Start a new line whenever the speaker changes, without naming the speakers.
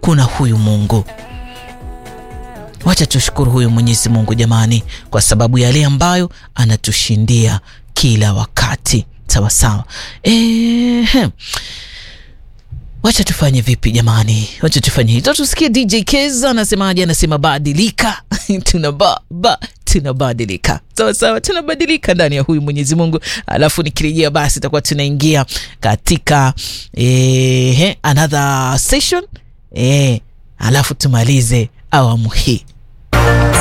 kuna huyu Mungu. Wacha tushukuru huyu Mwenyezi Mungu jamani, kwa sababu yale ambayo anatushindia kila wakati. Sawa sawa. Ehe. Wacha tufanye vipi jamani? Wacha tufanye hito, tusikie DJ Keza anasemaje. Anasema badilika, tunaba ba tunabadilika. Sawa sawa, tunabadilika ndani ya huyu Mwenyezi Mungu. Alafu nikirejea, basi itakuwa tunaingia katika eh, another session eh, alafu tumalize awamu hii.